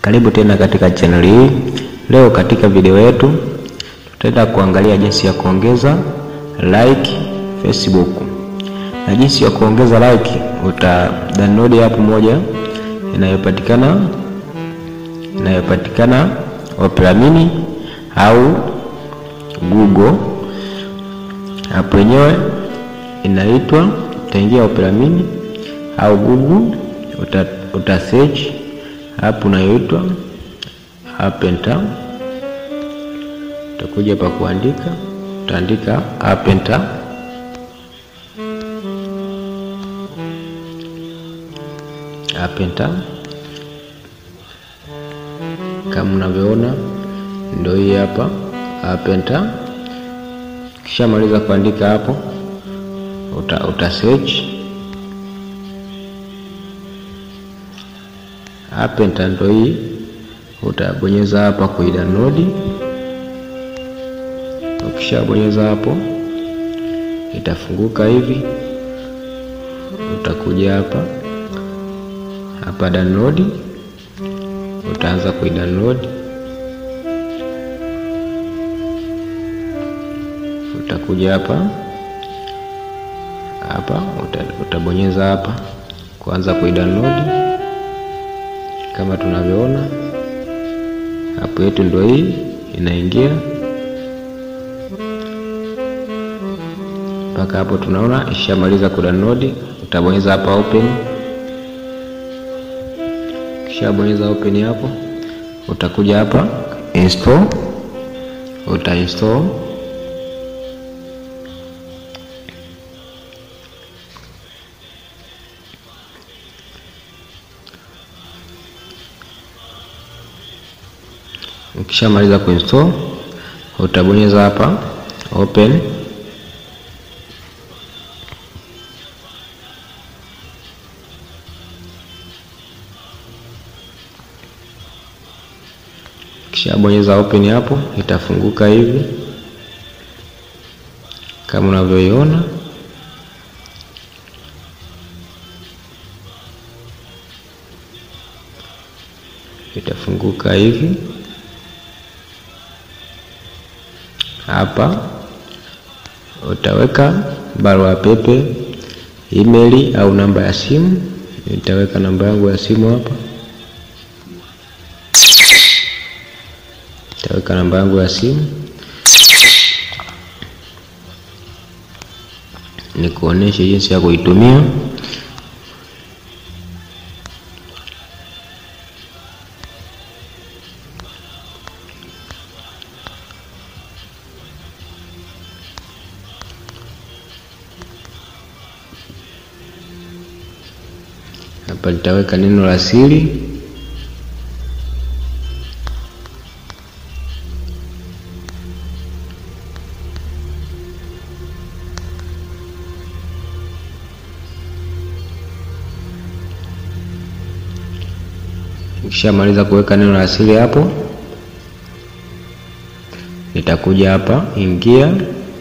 Karibu tena katika channel hii. Leo katika video yetu tutaenda kuangalia jinsi ya kuongeza like Facebook na jinsi ya kuongeza like. Uta download app moja inayopatikana inayopatikana Opera Mini au Google. App yenyewe inaitwa, utaingia Opera Mini au Google, uta, uta search app unayoitwa App Enter. Utakuja pa kuandika, utaandika App Enter. App Enter kama unavyoona ndio hii hapa App Enter. Kisha maliza kuandika hapo, uta, uta search App Enter ndio hii, utabonyeza hapa kuidownload. Ukishabonyeza hapo itafunguka hivi, utakuja hapa hapa download, utaanza kuidownload. Utakuja hapa hapa utabonyeza hapa kuanza kuidownload kama tunavyoona hapo yetu ndio hii inaingia mpaka hapo, tunaona ishamaliza kudownload. Utabonyeza hapa open, kishabonyeza open hapo, utakuja hapa install, uta install Ukishamaliza kuinstall utabonyeza hapa open. Ukishabonyeza open hapo itafunguka hivi kama unavyoiona. Itafunguka hivi hapa utaweka barua pepe, email au namba ya simu. Nitaweka namba yangu ya simu hapa, nitaweka namba yangu ya simu nikuoneshe jinsi ya kuitumia. Hapa nitaweka neno la siri, nikishamaliza kuweka neno la siri hapo, nitakuja hapa ingia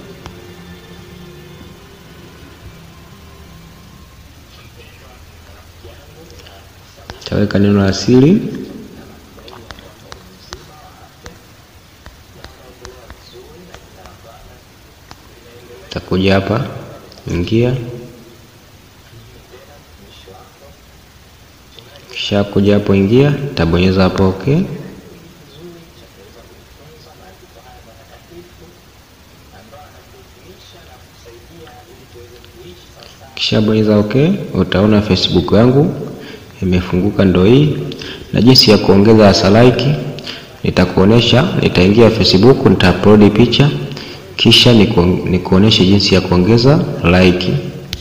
taweka neno la siri takuja hapa ingia, kisha kuja hapo ingia, tabonyeza hapo okay. Kisha bonyeza okay, utaona Facebook yangu imefunguka ndo hii. Na jinsi ya kuongeza hasa like nitakuonesha. Nitaingia Facebook, nitaupload picha, kisha nikuoneshe jinsi ya kuongeza like.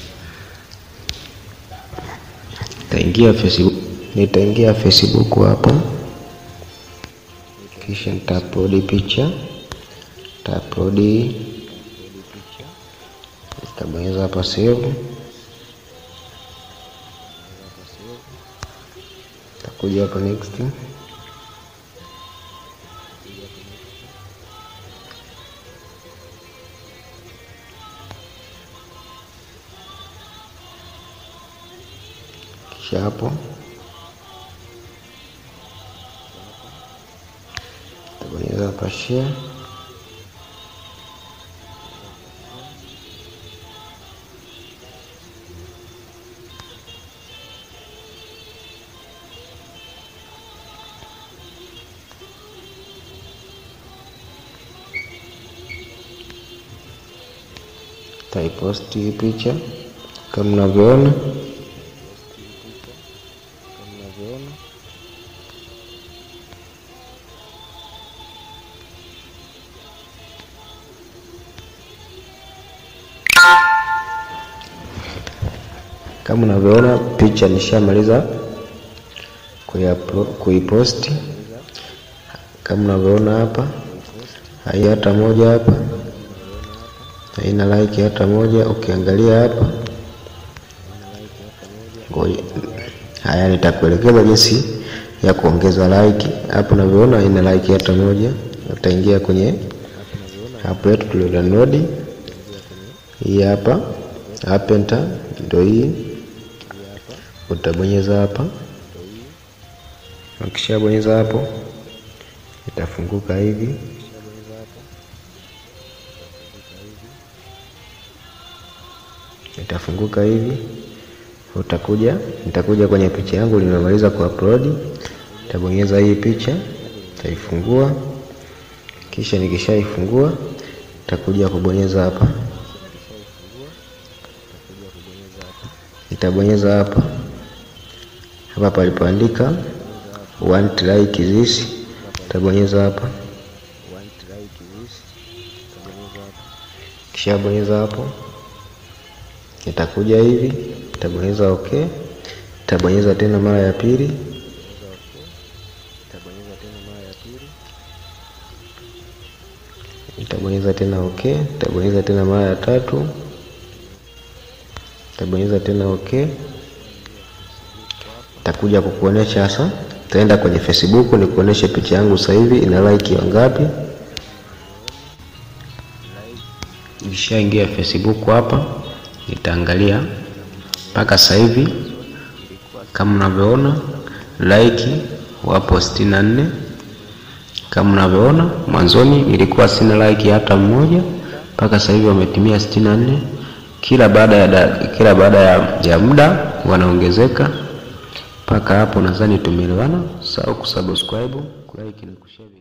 Nitaingia Facebook, nitaingia Facebook hapa, kisha nitaupload picha, nitaupload, nitabonyeza hapa save Takuja hapa next, kisha hapo Tabonyeza hapa share. Taiposti hii picha kama mnavyoona. Kama unavyoona picha nishamaliza kuiposti, kama unavyoona hapa, hai hata moja hapa haina like hata moja. Ukiangalia hapa, haya, nitakuelekeza jinsi ya kuongeza like. Hapo unavyoona haina like hata moja. Utaingia kwenye app yetu tulio download hii hapa, app enter, ndio hii. Utabonyeza hapa, ukishabonyeza hapo itafunguka hivi itafunguka hivi. Utakuja, nitakuja kwenye picha yangu nimemaliza kuupload. Nitabonyeza hii picha, nitaifungua. Kisha nikishaifungua, nitakuja kubonyeza hapa, nitabonyeza hapa hapa palipoandika want like this, nitabonyeza hapa, kisha bonyeza hapo itakuja hivi, nitabonyeza okay, nitabonyeza tena mara ya pili, nitabonyeza tena okay, nitabonyeza tena mara ya tatu, nitabonyeza tena okay. Itakuja kukuonesha sasa, taenda kwenye Facebook nikuoneshe picha yangu sasa hivi ina like wangapi. Nishaingia Facebook hapa nitaangalia mpaka sasa hivi kama mnavyoona like wapo sitini na nne. Kama mnavyoona mwanzoni ilikuwa sina like hata mmoja, mpaka sasa hivi wametimia sitini na nne. Kila baada ya kila baada ya, ya muda wanaongezeka mpaka hapo. Nadhani tumeelewana. Sawa kusubscribe, kulike na kushare.